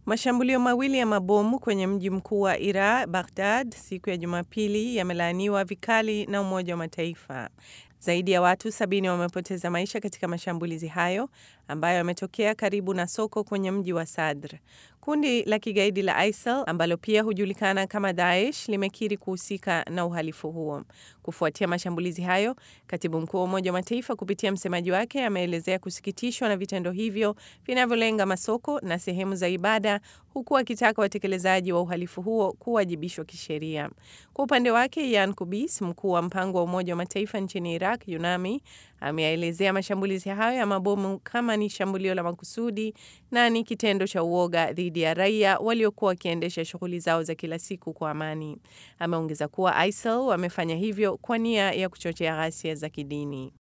Mashambulio mawili ya mabomu kwenye mji mkuu wa Iraq, Baghdad, siku ya Jumapili yamelaaniwa vikali na Umoja wa Mataifa. Zaidi ya watu sabini wamepoteza maisha katika mashambulizi hayo ambayo yametokea karibu na soko kwenye mji wa Sadr. Kundi la kigaidi la ISIL ambalo pia hujulikana kama Daesh limekiri kuhusika na uhalifu huo. Kufuatia mashambulizi hayo, katibu mkuu wa Umoja wa Mataifa kupitia msemaji wake ameelezea kusikitishwa na vitendo hivyo vinavyolenga masoko na sehemu za ibada, huku akitaka watekelezaji wa uhalifu huo kuwajibishwa kisheria. Kwa upande wake, Yan Kubis, mkuu wa mpango wa Umoja wa Mataifa nchini Iraq, UNAMI, ameyaelezea mashambulizi hayo ya mabomu kama ni shambulio la makusudi na ni kitendo cha uoga dhidi ya raia waliokuwa wakiendesha shughuli zao za kila siku kwa amani. Ameongeza kuwa ISIL wamefanya hivyo kwa nia ya kuchochea ghasia za kidini.